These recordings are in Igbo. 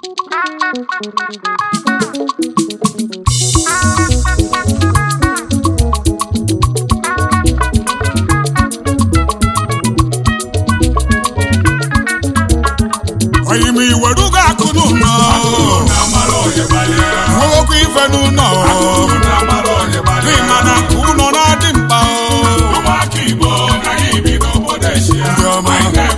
oyi m iwerugo akụ n'ụlọ nwewekwa ife n'ụlọ n'ịma na nke ụlọ na-adị mkpa ndị ọma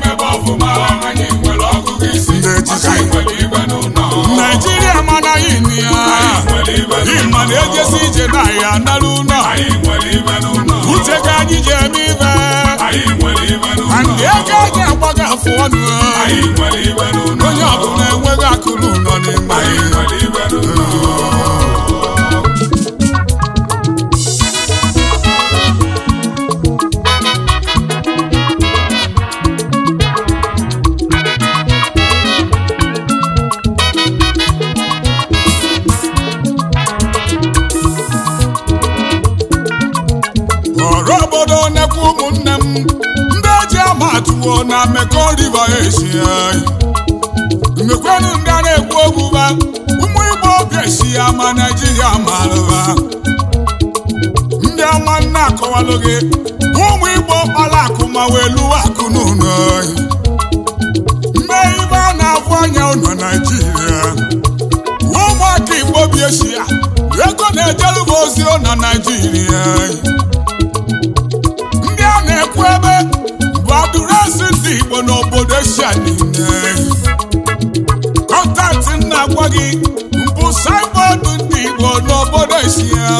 ndị echichi naijiria mana yini ya ịma na ejesi ije na ya nara ụlọ uche ka anyị ji eme ibe na ndị ego anyị agbaghị afụ ọnụ onye ọbụla enweghị akụrụ ụlọ n'ime anyị ọrụ obodo nekwa ụmụnne m ndị eji ama atụwo na Mekong River Asia mmekwenu ndị a na-ekwu okwu ba ụmụ Igbo obi esi ya ma Naijiria marụba ndị ọma nna akọwalụ gị ụmụ Igbo kpara akụ ma wee lụwa akụ n'ụlọ mee ibe a na-afụ anya ụlọ Naijiria ụmụaka Igbo bi esi ya ego na-ejeruba ozi na Naijiria ndị a na-ekwu ebe bụ adụresi ndị Igbo n'obodo Eshia niile kọntaktị m na-agwa gị mbụ saịbọọdụ ndị Igbo n'obodo Eshia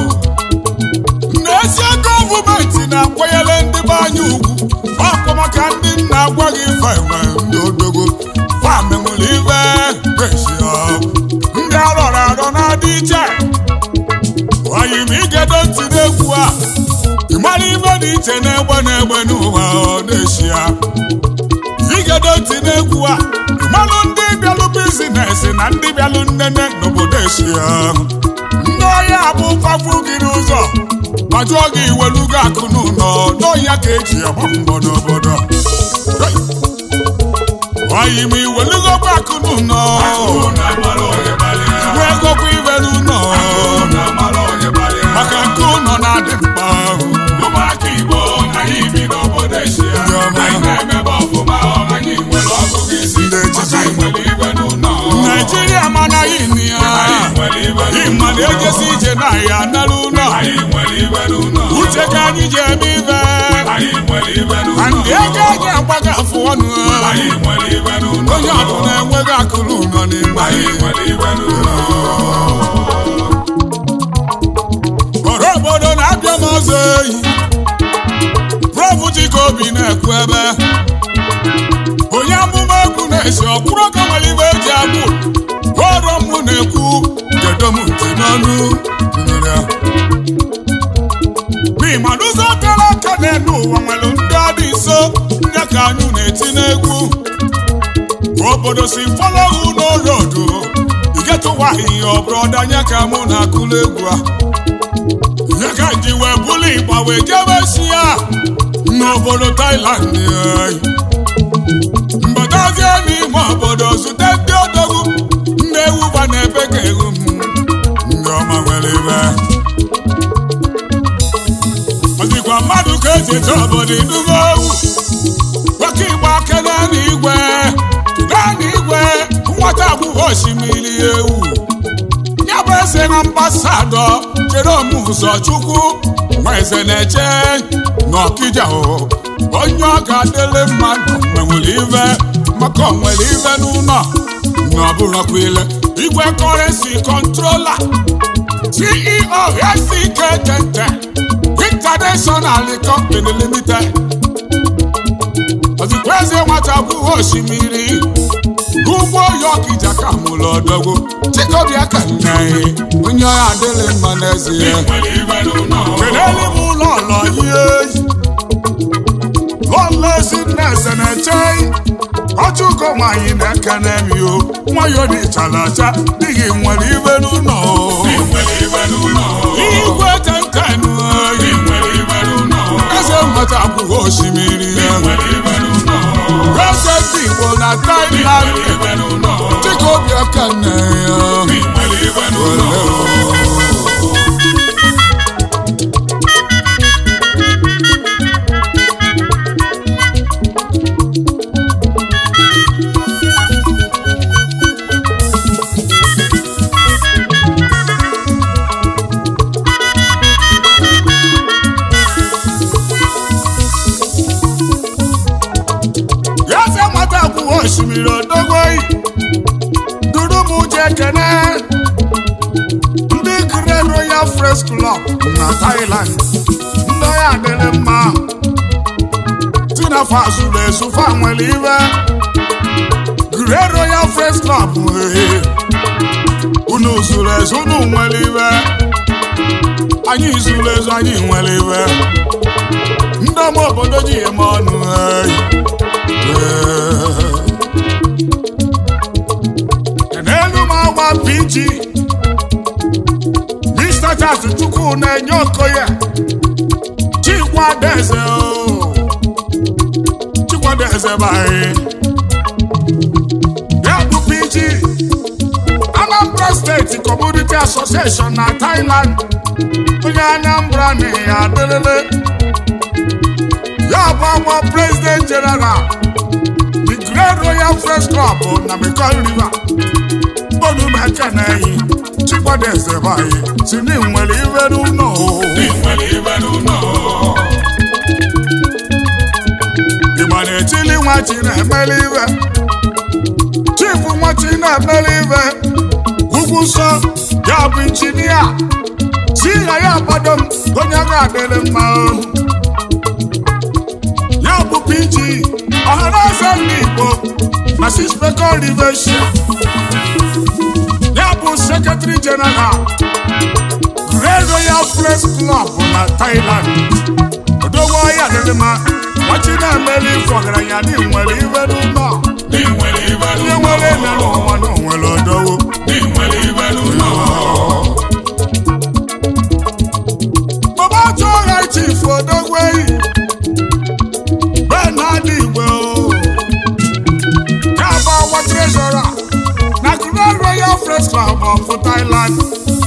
n'ezie gọọmenti na-akwanyere ndị be anyị ugwu ọkwa maka ndị nna agwa gị fenwe ndị odogo famenwere ibe Eshia ndị arọrọ arọ na-adị iche oyi m igedo ntị n'egwu a ị mara ibe dị iche n'egbe n'egbe n'ụwa ọ na-eshi ya igedo ntị n'egwu a ị malụ ndị bịalụ bizinesi na ndị bịalụ nnene n'obodo eshi ya ndị ọhịa bụ fafu gị n'ụzọ ma jụọ gị iwelugo akụ n'ụlọ n'ọhịa ka eji agba mbọ n'obodo Hey! oyi m iwelugokwa akụ n'ụlọ iwe egokwa ibe n'ụlọ maka nke ụlọ na-adị mkpa ndị echichi naijiria mana yini ya ịma na ejesi ije na ya nara ụlọ uche ka anyị ji eme ibe na ndị ego anyị agbaghị afụ ọnụ onye ọbụla enweghị akụrụ ụlọ n'ime anyị ọrụ obodo na-abịa m ọzọ eyi prof Chikobi na-ekwu ebe onye amụma egwu na-esi ọkwụrụ ka nwere ibe eji agbụ ọrụ mụ na-ekwu kedo m ntị n'ọnụ nụrụ ya. n'ịma n'ụzọ kara aka n'elu ụwa nwere ndị adị nso ndị ka anyị na-eti n'egwu obodo si fọlọhụ n'orodo igetụwaghị ihe ọ bụrụ ọdanye ka mụ na-akụlụ egwu a ya ka ji wee bụlụ ịgba wee jebe si ya n'obodo Thailand anyị mbatazie n'ime obodo zute ndị odogwu ndị ewu ba na-ebe ka ewu m ndị ọma nwere ibe ọdịkwa mmadụ ka eji eje obodo idugo ewu nwoke igbo aka naanị igwe naanị igwe nwata agbụghọ osimiri ewu ya bụ eze na ambasadọ Jerome Ụzọchukwu nwa eze na-eche n'Ọkịja o onye ọ ga-adịrị mmadụ nwere ibe maka o nwere ibe n'ụlọ na ọ bụrụkwa ile igwe kọrensi kọntrola CEO SK Tete International Company Limited ozikwa eze nwata agbụghọ osimiri ugbo ya Ọkịja ka mụrụ ọdọgwu Chikobi aka nne onye ọya adịrị mma n'ezie kelele m ụlọ ụlọ ihe lọlọ ezineze na-eche ọchụko nwanyị na-ekene m yo nwayọ dịchara acha dịghị nwere ibe n'ụlọ igwe tentenu eze nweta akwụghị osimiri eze ndị Igbo na Thailand Chikobi nne ya ị nwere ibe n'ụlọ ya sị nwata akwụkwọ osimiri odogoyi duru m uche ekene ndị Grey Royal Fresh Club na Thailand ndị ọya adịrị mma tinafa zuru ezu fa nwere ibe Grey Royal Fresh Club ee unu zuru ezu unu nwere ibe anyị zuru ezu anyị nwere ibe ndị ọma obodo ji eme ọnụ ee n'elu m agba pg Mr. Charles Chukwu na-enye okoye Chikwadeze o Chikwadeze banyị ya bụ pg Anambra State Community Association na Thailand onye Anambra na ya adịrịrị ya bụ agba President General the Great Royal Fresh Club na Mekong River onumekene Chikwadeze banyị si na nwere ibe n'ụlọ ị nwere ibe n'ụlọ Igbo na-etili nwa chi na-emeli ibe chifu nwa chi na-emeli ibe ugwu nsọ ya bụ injinia si ya ya gbado m onye ga-adịrị mma o. ya bụ PG ọhanaeze ndị Igbo na sispeko rivesia ya bụ sekretari jeneral Grey Royal Fresh Club na Thailand odogbo ya dịrị mma nwachi na-emeli ife ọgaranya na nwere ibe n'ụlọ ị nwere ibe onye n'ụlọ nwere eme n'ụwa na onwere odowo ị nwere ibe n'ụlọ baba otu ọha chief odogbo eyi bee na adị igwe o ya bụ ọwa trezọra na Grey Royal Fresh Club of Thailand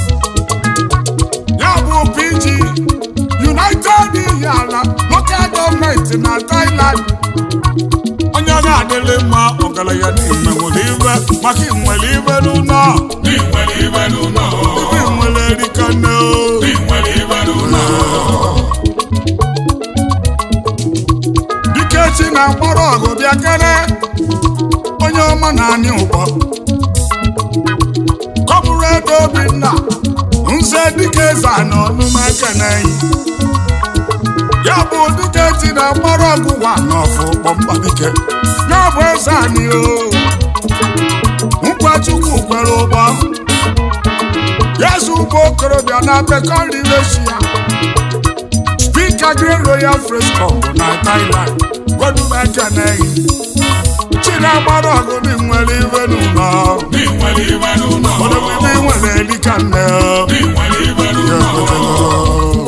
ya bụ PG United Ihiala local gọọmenti na Thailand onye ọ ga-adịrị mma ọgaranya n'ime nwere ibe maka inwere ibe n'ụlọ ị nwere ibe n'ụlọ ibe nwere erika nne o ị nwere ibe n'ụlọ dike chi na mkpọrọ ọgụ bịa kere onye ọma na anyị ụgbọ kọpụrụedo obinna nze dike eze na ọnụmekeneyi ya bụ dike chi na mkpọrọ ọgụ wa n'ọfụ kpọmkpa dike ya bụ eze anyị o nkwa chukwu kwere ụgbọ yezu ụgbọ okorobịa na bekọrịreshi ya Speaker Grey Royal Fresh Club na Thailand Godumekene Chinagbara ọgụ dị nwere ibe n'ụlọ ị nwere ibe n'ụlọ Odogwu ibe nwere elika nne ị nwere ibe n'ụlọ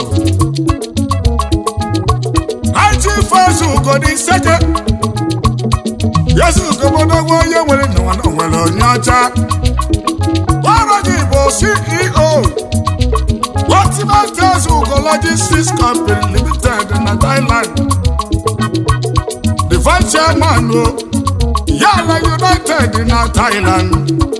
Haiti Fesu Ugodi Seke Yesu Ugobodogwu onye nwere n'ụwa na nwere onye ọcha Ọrụ gị bụ CEO Ultimate Ugo Logistics Company Limited na Thailand The Vice Chairman o Yala United na Thailand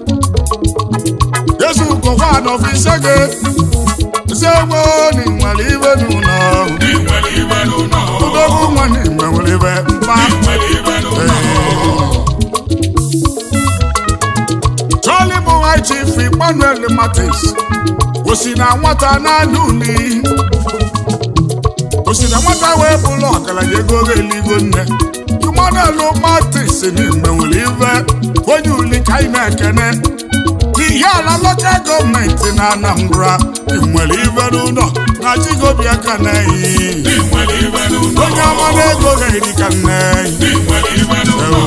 Yesu Ugo one of Isege Zewo ni nwere ibe n'ụlọ ị nwere ibe n'ụlọ Udogwu nwa ni nwere ibe mkpa ị nwere ibe n'ụlọ Charlie bụ High Chief Emmanuel Matis o si na nwata n'ala uli o si na nwata wee bụrụ ọgaranya ego eligo nne Emmanuel Matis n'ime nwere ibe onye uli ka anyị na-ekene n'ihe ala lokal gọọmenti na Anambra nwere ibe n'ụlọ na Chigobi aka na-eyi ị nwere ibe n'ụlọ onye ọma na-ego ga-eri ka nne ị nwere ibe n'ụlọ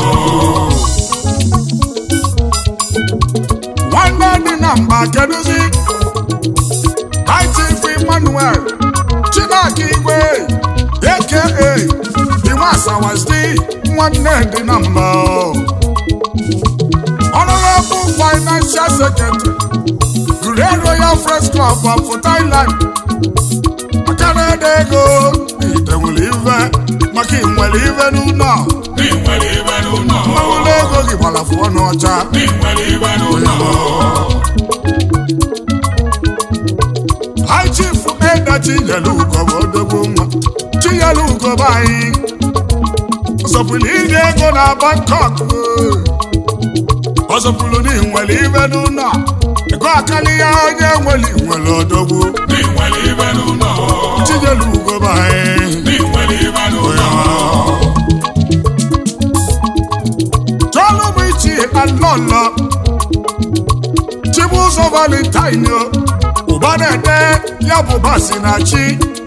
nwanne dị na mba kedụzi Chief Emmanuel Chinaka Igwe aka Iwe Asawasdi nwanne dị na mba Honorable Financial Secretary, Grand Royal Friends Club of Thailand. Maka na-ede ego ite nwere ife maka ị nwere ife n'ụlọ ị nwere ibe n'ụlọ mmanwụla ego gị gbalafu ọnụ ọcha ị nwere ibe n'ụlọ High Chief Eda Chinyelugo bụ odogwu nwa Chinyelugo bụ anyị ọzọpụrụ iri ego na Bangkok ọzọpụrụ na nwere ife n'ụlọ ego akali ya onye nwere nwere odogwu ị nwere ibe n'ụlọ Chinyelugo bụ anyị ị nwere ibe n'ụlọ Chọlụ bụ ichi alọlọ Chibụzọ Valentine o, ụba na-ede ya bụ basi na chi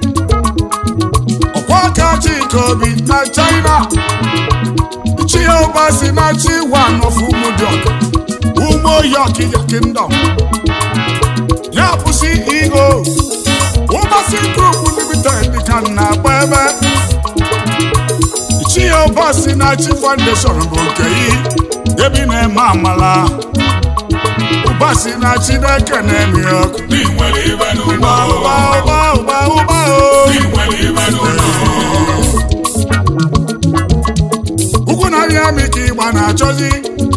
ọkwa aka Chika Obi na China chi ya ụba si na chi one of Umudiok Umo York ya Kingdom ya bụ CEO Ụbasi Group Limited ka m na-agba ebe chi ya ụba si na chi foundation bụ nke yi ebi na-eme amala ụba si na chineke na-emi ọkụ ị nwere ibe n'ụlọ ụba ụba ụba ụba ụba o ị nwere ibe n'ụlọ ugwu na arịa mi ka ịgba na-achọzi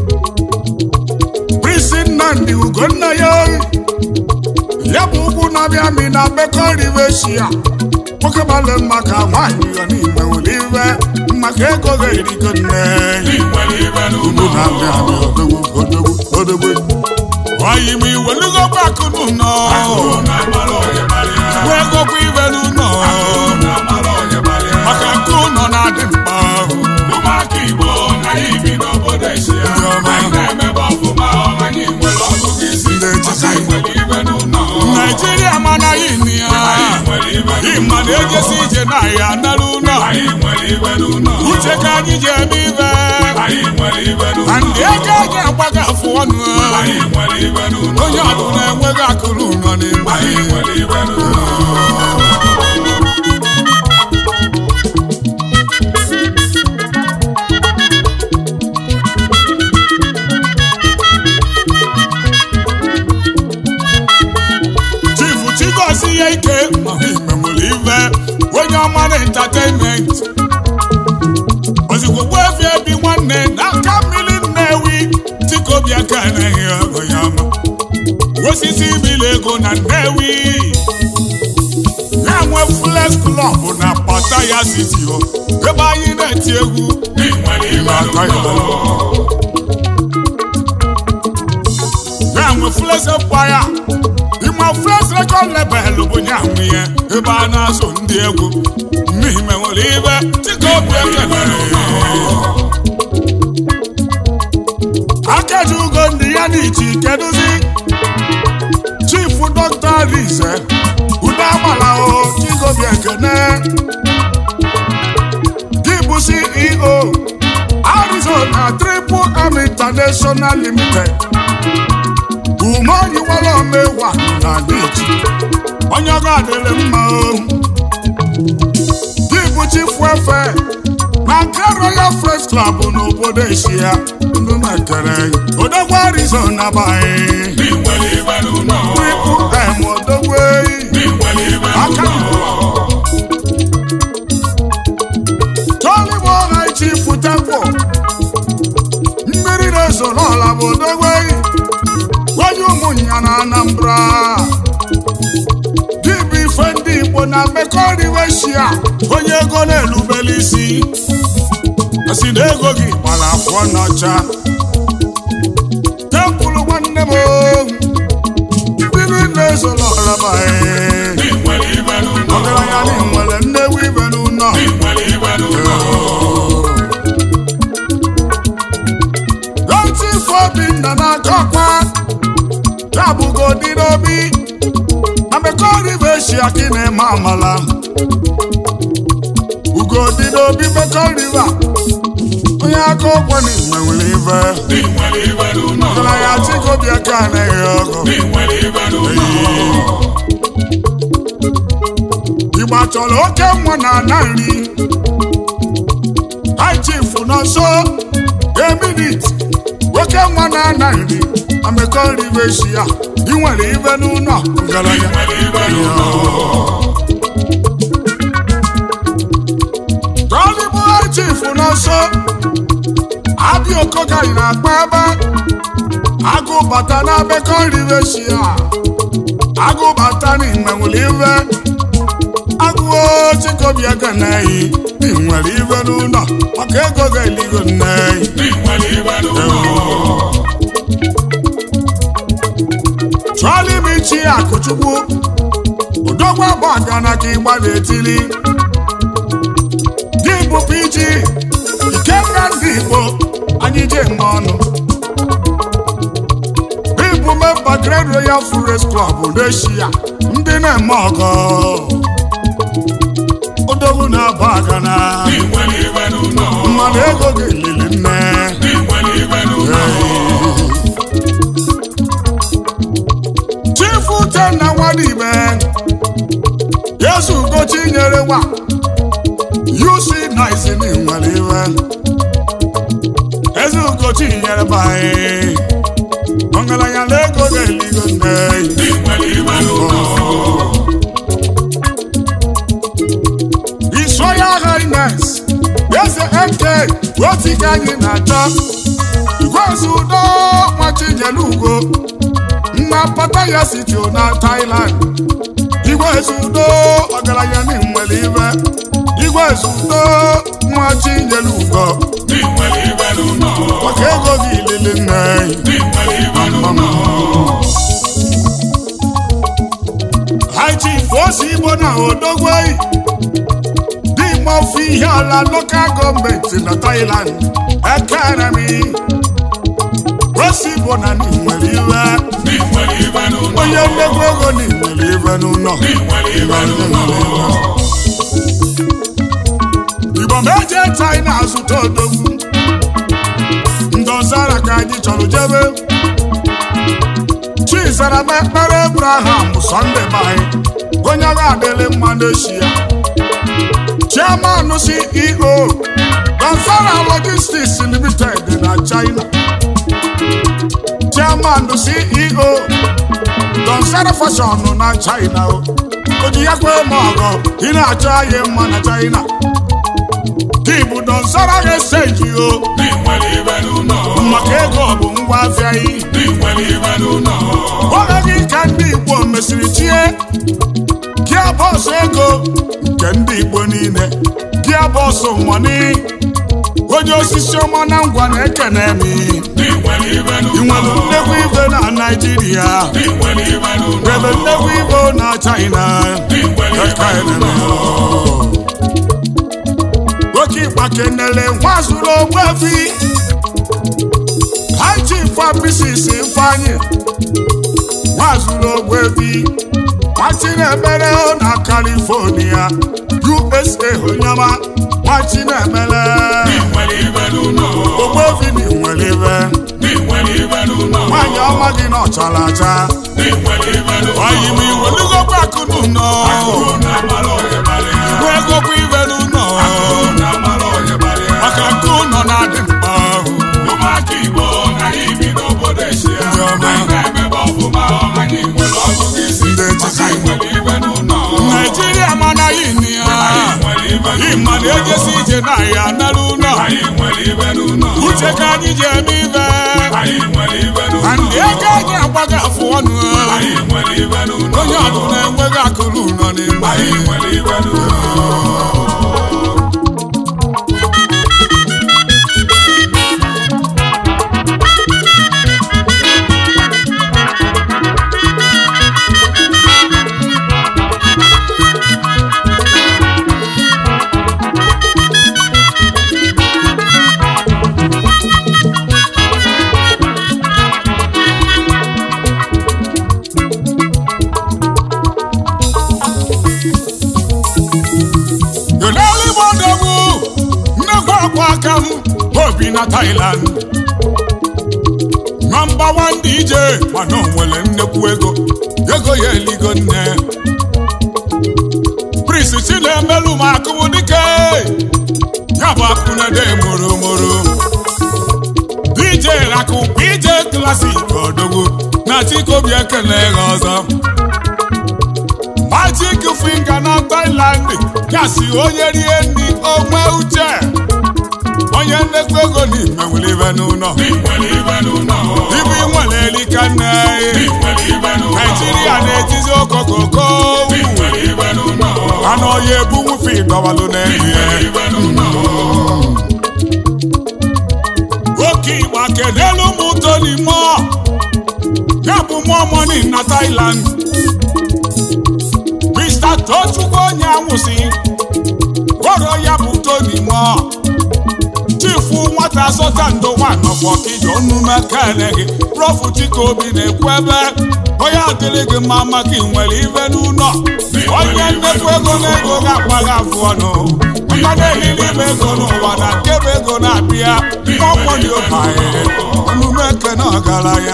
prisi nnamdị ugonna ya oyi ya bụ ugwu na-abịa mi na bekọ riveshia nwoke gbalị maka nwaanyị ya n'ime nwere iwe maka ego ga-erigo nne ị nwere ibe ugwu n'ụlọ na-abịa mi odogwu odogwu odogwu ọyị m iwelugo gbakụ n'ụlọ na-amara onye mara ya wee gokwa ibe n'ụlọ na-amara onye mara ya maka nke ụlọ na-adị mkpa ụmụaka Igbo na anyị bi n'obodo Eshia anyị na-emebe ọfụma anyị nwere ọgụgụ isi Ndị echichi. maka anyị nwere ibe n'ụlọ naijiria managhị nne ya anyị nwere ibe ịma na-ejesi ije na ya nara ụlọ anyị nwere ibe n'ụlọ uche ka anyị ji eme ibe anyị nwere ibe na n'ụlọ ndị ego eji agbaga afụ ọnụ anyị nwere ibe n'ụlọ onye ọbụla enweghị akụrụ ụlọ n'ime anyị nwere ibe n'ụlọ chifu chigozie ya ike ma ime nwere ibe onye ọma na entertainment ozugbo gbuefi ebi nwanne n'aka mmiri nnewi tikobi aka anaghị ọgụ ya ma osisi ibili ego na nnewi ya nwe flex club na pata ya city o ebe anyị na-eti egwu ị nwere ibe na-aka ya n'ụlọ ya nwe flex empire ịma flex record label bụ ya nwe ya ebe a na-azụ ndị egwu n'ime nwere ibe tikobi ekele akaji ugo ndị ya n'ichi kedụzi chifu dọkta rize udo agbala o chigobi ekene gị bụ ceo arizona triple m international limited ume onyiwara omewa na n'ichi onye ọga adịrị mma o gị bụ chifu efe na nke royal fresh club n'obodo eshia ndụ na-ekere odogwu arizona banyị ị nwere ibe n'ụlọ triple m odogwu eyi ị nwere ibe aka n'ụlọ tọlịbụ ọha chifu tempo mmiri na-eso n'ọla bụ odogwu eyi onye ụmụnya na anambra dibụ ife ndị igbo na mmekọrịweshia onye ego na-elubele isi asị na ego gị gbara afọ n'ọcha tempụlụ nwanne m mmiri na-eso n'ọla banyị ị nwere ibe n'ụlọ ọgaranya na nwere nnewu ibe n'ụlọ ị nwere ibe n'ụlọ Oti Obinna na-akọ ọkwa ya bụgo dị n'obi amekọriveshi aki na-eme amala ugo dị n'obi mekọriva onye aka ụkwụ n'ime nwere ive ị nwere ibe n'ụlọ ọgara ya chikobi aka anaghị ọgụ ị nwere ibe n'ụlọ igba chọrọ oke nwa na ana nri High chief nọ nso eminit oke nwa na-ana nri amekọ nri bụ echi ya ị nwere ibe n'ụlọ ngaranya tọlịbụ chifu n'ọsọ abịa okogaghị na-akpa ebe agụ bata na abekọ nri bụ echi ya agụ bata n'ime nwere ibe agụo chikobịa ga na-eyi ị nwere ibe n'ụlọ maka ego ga-eligo nneyi chọọla ime ichi akụchukwu odogwu abụ agana ka ịgba na-etili gị bụ pg ikenga ndị igbo anyị je mma ọnụ ịbụ memba Grand Royal Forest Club n'eshia ndị na-eme ọgọ odogwu na-abụ agana mmanụ ego ga-elili nne chifu tenna nwadime yesu ugochi nyere wa yusi nice ni nwere iwe eze ugochi nyere baị ọgaranya na ego ga-eligo nne His Royal Highness eze eke otu ka anyị na-achọ igwezi udo nwachinyere ugo nna pata ya sitio na Thailand igwezi udo ọgaranya na nwere ibe igwezi udo nwachinyere ugo maka ego gị ilili nne haji osi igbo na odogwei n'ime ofe ihe ala lokal gọọmenti na Thailand ekeremi osi igbo na nwere iwe onye mmegbu ego na nwere iwe n'ụlọ igbo ma eje China azụta odogwu ndọzara ka anyị chọrọ jebe chizara m ekpere Abraham Sunday bai onye agha adịlị mma n'echi ya chairman CEO Danzara Logistics Limited na China chairman CEO Danzara Fashion na China o ji ya kwe m ọgọ ị na-achọ anyị mma na China gị bụ Danzara ga-eseji o maka ego bụ ngwa afịa yi oge gị ka ndị Igbo mesịrị chie gia bọsụ ego nke ndị Igbo niile gia bọsụ mọni onye osisi ọma na ngwa na-ekene m ị nwere nnekwu ibe na Naịjirịa ebe nnekwu ibe na China oke ịgba kenele nwa zuru ogbuefi haji fabrisis ifeanyị nwa zuru ogbuefi nwachinemere na California USA onyama nwachinemere ogbuefi na nwere ibe nwaanyị ọma gị na ọchara acha oyi m iwelugokwa akụ n'ụlọ iwe egokwa ibe n'ụlọ maka nke ụlọ na-adị mkpa ụmụaka Igbo na anyị bi n'obodo Eshia Ndị ọma. anyị na-emebe ọfụma anyị nwere ọgụgụ isi Ndị etiti. maka anyị nwere ibe n'ụlọ Naijiria mana yini ya anyị nwere ibe ịma na ejesi ije na ya nara ụlọ anyị nwere ibe n'ụlọ uche ka anyị ji eme ibe anyị nwere ibe na n'ụlọ ndị ego anyị agbaghị afụ ọnụ anyị nwere ibe n'ụlọ onye ọdụ na-enweghị akụrụ ụlọ n'ime anyị nwere ibe n'ụlọ Yolele Igbo odogwu nnekwu akwa aka m obi na Thailand nọmba wan DJ mana o nwere nnekwu ego ego ya eligo nne Prince Chinemelu ma akụwu dike ya bụ akụnede mụrụ mụrụ DJ akụ PJ Classic odogwu na chikobi ekele ha ọzọ Magic Finger na Thailand kasị onye rie nri onwe uche onye nnekwu ego n'ime nwere ibe n'ụlọ ibu nwere elika nne Naijiria na-etizi okokoko anụ ọya ebunwufe dọwalụ n'ehihie oke igba kedelu ụmụ Tony Moore ya bụ mụọ mọni na Thailand Mr. Tochukwu onye anwụsị kpọrọ ya bụ Tony Moore chifu nwata sọta ndo nwanọfọkija onume kene gị prof Chikobi na-ekwu ebe onye adịrị gị mma maka ị nwere ibe n'ụlọ onye nnekwu ego na ego ga-akpaghị afụ ọnụ maka na-elili ime ego n'ụwa na nkebe ego na-abịa ọkwọdị ụbanye onume kene ọgaranya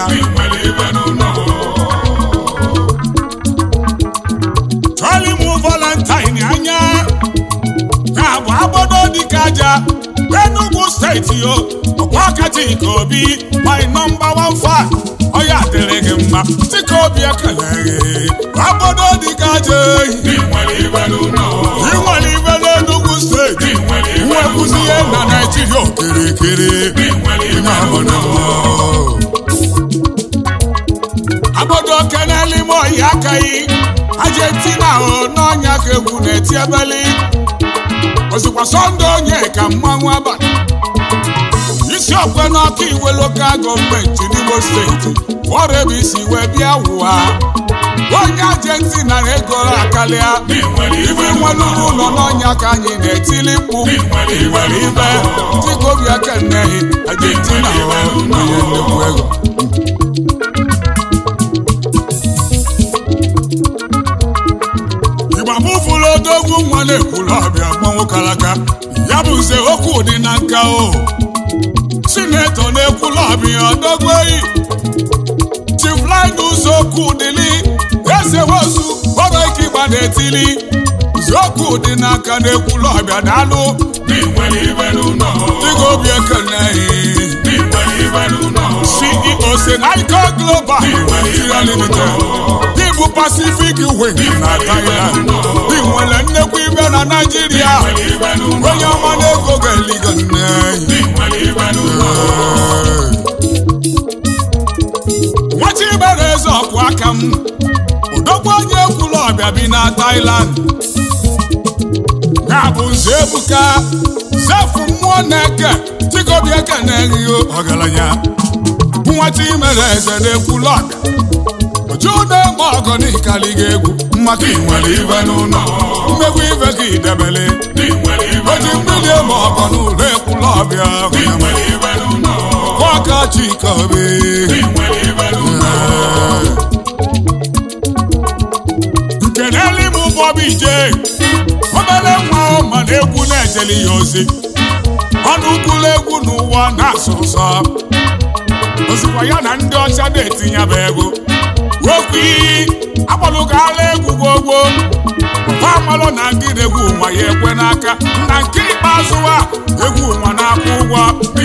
chọrọ ịmụ valentine anya ka bụ agbodo dịka aja Enugu steeti o ọkwa aka Chikobi my number one fan ọya dịrị gị mma Chikobi ekele gị agbodo dịka aja ehi ị nwere ibe n'Enugu steeti nwekwuzi ihe na Naijiria okirikiri agbodo keneli m oyi akaghị Argentina o n'ọnya ka egwu na-eti ebeli ozikwa sọnde onye ka mmanwụ abalị isi okwe n'ọka iwe lokal gọọmenti n'Imo steeti ọrụ ebe isi wee bịa wụwa onye Argentina na-ego akarịa ibe nwelụrụ ụlọ n'ọnya ka anyị na-etili mkpu nwere ibe Chikobi ekenneghị Argentina onye nnukwu ego ịgbapụfụrụ odogwu nwa na-ekwuru ọbịa gbanwo kalaka ya bụ nze okwu dị na nka o sinetọ na-ekwuru ọbịa odogwu eyi chiflin okwu dịli eze wosu ọrụ ike ịgba na-etili ziokwu dị n'aka na-ekwuru ọbịa daalụ Chikobi ekenneghị CEO Senaiko Global Nigeria Limited Dịbụ Pacific Wing na Thailand Dị nwere nnekwu ibe na Naịjirịa onye ọma na-ego ga-eligo nne nwata ibere eze ọkụ aka m odogwu onye ekwulu ọbịa bi na Thailand ya bụ nze ebuka zefu mmụọ na-eke Chikobi ekenneghị ọgaranya nwata imere eze na-ekwulu ọbịa oju na-eme ọgọ n'ịkali gị egwu maka inwere ibe n'ụlọ mmegbu ibe gị debele oji mmiri eme ọgọ n'ụlọ ekwulu ọbịa ọka Chikobi nke n'elu m Bobby J obere nwa ma na egwu na-ejeli ya ozi ọnụ ụkwụlụ egwu n'ụwa na-asụ ụsọ ozikwa ya na ndị ọcha na-etinyebe ego okwu iyi akpọlụgala egwu gbogbo papa amalụ na ndị na-egwu ụwa ya ekwe n'aka na nke ikpeazụ a egwu ụwa na-akwụ ụgwọ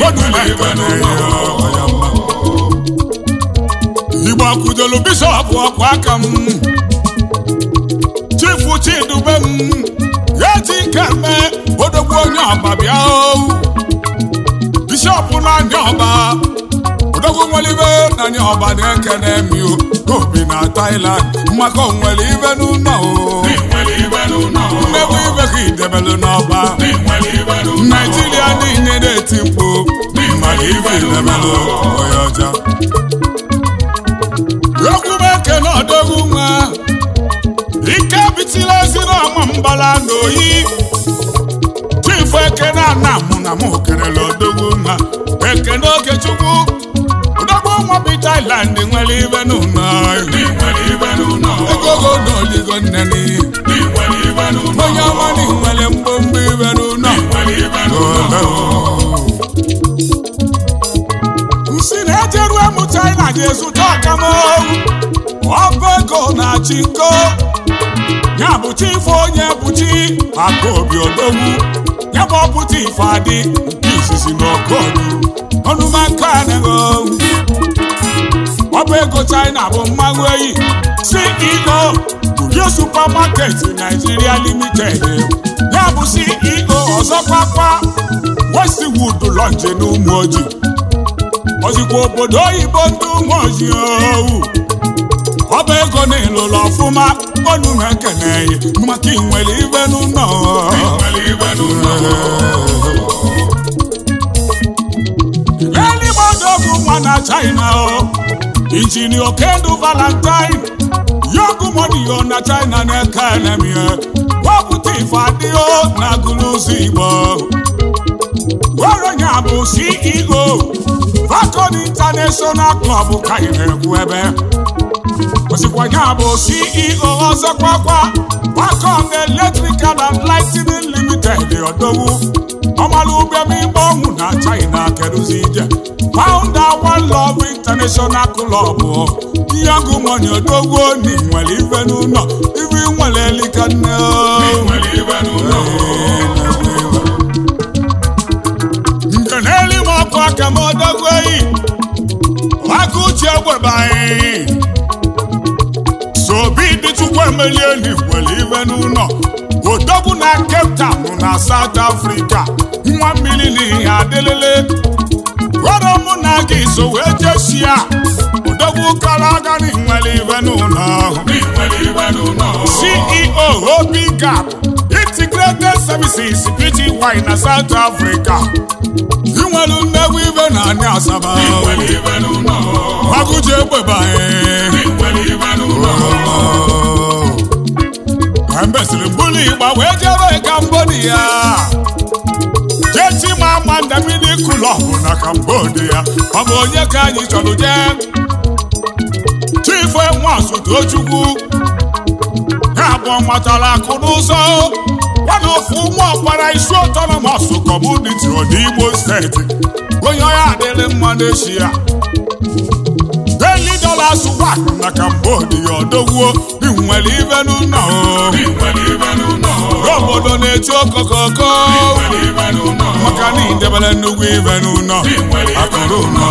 igbo akụdolu bishọp ọkwa aka m chifu chidube m eji ike mee odogwu onye ọba bịa bishọp na ndị ọba odogwu nwere ibe na ndị ọba na-ekene mi obi na Thailand maka onwere ibe n'ụlọ mmegbu ibe ka idebelu n'ọba naijiria niile na-eti mkpu maka ibe idebelu onye ọcha egwu m ekene odogwu nwa ike bitila ezi n'ọma mbala n'oyi chifu ekene ana mụ na mụ kerela odogwu nwa ekene okechukwu odogwu nwa bi Thailand nwere ibe n'ụlọ egogo n'oligo nneni onye ọma na nwere mgbomgbo ibe n'ụlọ nsi na-ejeru emụ China ga-ezụta ọkamowu ọba ego na-achị nko ya bụ chifu onye bụchi aka obi odogwu ya bụ ọpụta ife adị nke izizi na okodu ọnụmakanego ọ bụ ego china bụ mmanụ eyi ceo Uyo supermarket Nigeria limited ya bụ ceo ọzọkwakwa Westwood Lodge n'ụmụ ojii ozikwa obodo oyibo ndị ụmụ ojii owu ọ bụ ego n'ịlụlụ ọfụma ọnụ na-ekene maka inwere ibe n'ụlọ eluigbo odogwu nwa na china o injinia okendu valentine yogu moniyo na china na-eke enemie wepụta ife adịghị na agụlụzi igbo weronya bụ ceo Falcon International Club ka anyị na-ekwu ebe osikwanya bụ ceo ọzọkwakwa Falcon Electrical and Lighting Limited ọdọwu ọmalụ ụbịam igbe ọnwụ na China kedụzi ije founder One Love International Club yogu money odogwu ni nwere ife n'ụlọ ife nwere elika nne nke n'eluigwe ọkụ aka m odogwu eyi aka uche egwebeghị sobi dị chukwu emelie n'igwere ibe n'ụlọ odogwu na Cape Town na South Africa nwa mmiri n'ihe adịlele gwara mụ na gị so wee jesia odogwu kara aga n'inwere ibe n'ụlọ CEO Obi Gap Integrated Services Pty na South Africa inwelu nnegwu ibe na anị asaba agụji egbebaghị mbesiri mbulu igba wee jebe Cambodia jeti ma ama ndamidi kulọbụ na Cambodia ọ bụ onye ka anyị chọrọ jee chifu nwasu tochukwu ha abụọ matara akụ n'ụzọ one of ụmụ ọkpara isi autonomous community n'Imo steeti onye ọya adịrị mma n'echi ya daily dollars one na Cambodia odogwuo nwere ibe n'ụlọ obodo na-eti okokoko maka na idebere nnukwu ibe n'ụlọ akụrụ ụlọ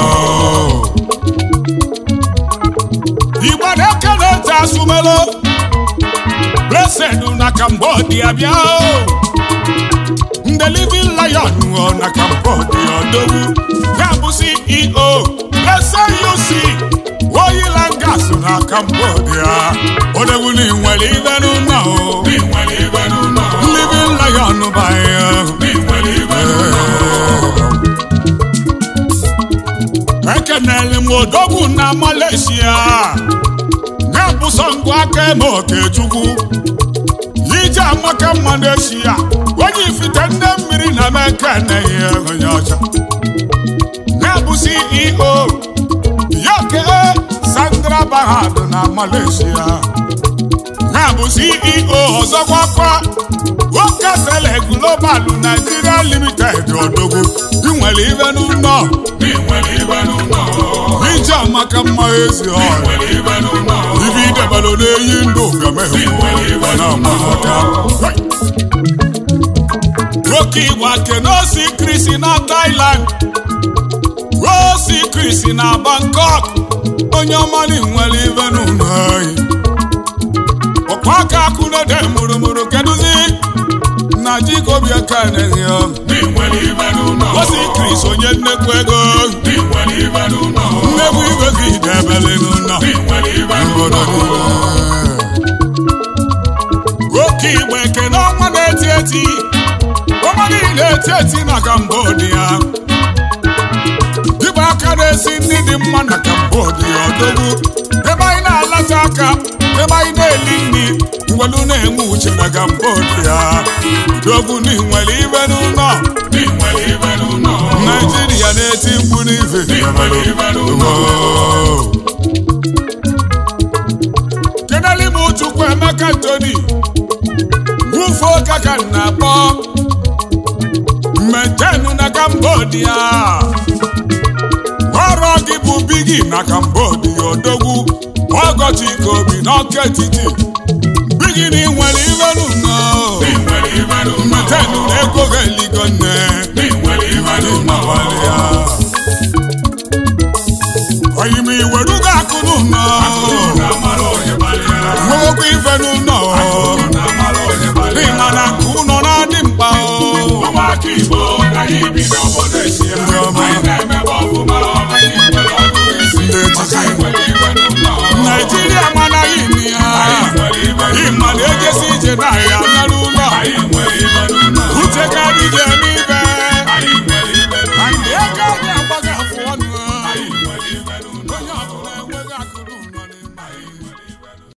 igbo na-eke na-ete asụmelo blessed na Cambodia bịa ndị living lion na Cambodia odogwu ya bụ CEO blessed UC oil and gas na Cambodia odogwu na nwere ibe n'ụlọ living lion baya ekenere m odogwu na Malaysia na-abụ sọngụ aka eme okechukwu ije amaka mma n'echi ya onye ifite ndị mmiri na mekeneghị onye ọcha na-abụ CEO yoke Sandra Bahad na Malaysia na-abụ CEO ọzọkwakwa Wokasele Global Nigeria Limited odogwu inwere ibe n'ụlọ ije amaka mma ezi ọrụ ibe idebere na-eyi ndụ ga-emehụta nwoke igbo akenosi krisi na Thailand osi krisi na Bangkok onye ọmali nwere ibe n'ụlọ anyị ọkwa aka akụnede mụrụmụrụ kedụzi na jikobịaka na-enye osi kris onye nnekwu ego nnekwu igwe gị debere n'ụlọ obodo oke igbo ekene ọnwa na-eti eti ọnwa niile eti eti na Cambodia dịba aka na-esi nri dị mma na Cambodia odogwu ebe anyị na-alacha aka ebe anyị na-eli nri ngwelu na-enwe uche na Cambodia odogwu na nwere ibe n'ụlọ Naijiria na-eti mkpu n'ife keneli m Chukwu Emeka Tony wufuo kaka na-akpọ mmetenu na Cambodia ọrụ gị bụ bigi na Cambodia odogwu ọgọchi kobi n'ọka etiti bigi na nwere ibe n'ụlọ mmetenu na ego ga-eligo nne Akụrụ na-amara onye kpalịa. nwewekwa ife n'ụlọ